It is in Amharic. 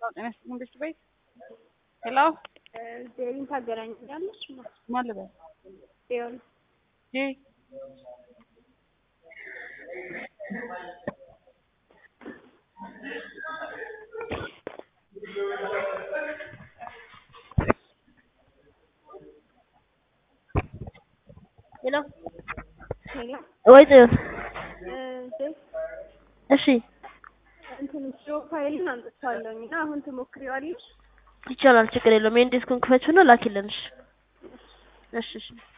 ጤና ይስጥልኝ ቤት ቤት ሄሎ ዜሪን ታገናኛለች ማን ልበል? ጽዮን ጂ ሄሎ ሄሎ ወይ ጽዮን ዜር እሺ እንትን ፕሮፋይልን አምጥቻለሁኝ እና አሁን ትሞክሪዋለሽ? ይቻላል ችግር የለውም ይሄን ዲስኩን ክፈችና ላኪልን እሺ እሺ እሺ